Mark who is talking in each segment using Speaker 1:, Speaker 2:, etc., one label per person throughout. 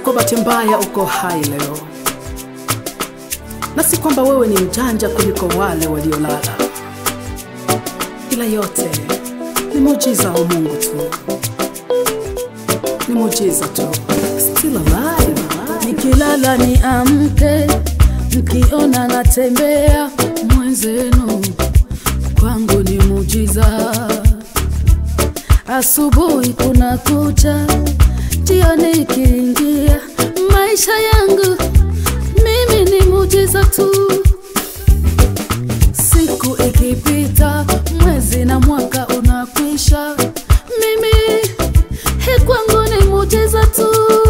Speaker 1: kwa bahati mbaya uko hai leo, na si kwamba wewe ni mjanja kuliko wale waliolala, ila yote ni muujiza wa Mungu tu, ni muujiza tu. Still alive, alive.
Speaker 2: nikilala ni amke, mkiona natembea mwenzenu, kwangu ni mujiza. Asubuhi kuna kucha, jioni ikiingia, maisha yangu mimi ni mujiza tu. Siku ikipita, mwezi na mwaka unakwisha, mimi he kwangu ni mujiza tu.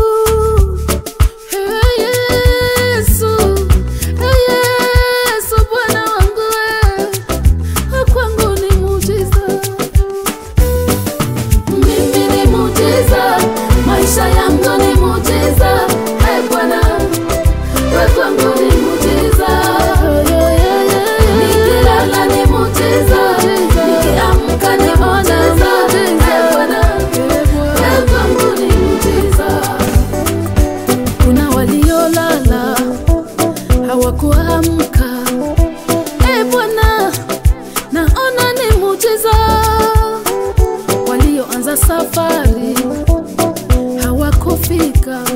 Speaker 2: Hey, Yesu, hey, Yesu, Bwana wangu we, kwangu ni mujiza. Mimi ni mujiza, maisha yangu ni mujiza. Hey, Bwana, we kwangu ni mujiza. Nikilala ni mujiza, nikiamka ni mujiza. Hey, Bwana, we kwangu ni mujiza. Kuna waliolala hawakuamka. E Bwana, naona ni mujiza. Walioanza safari hawakufika.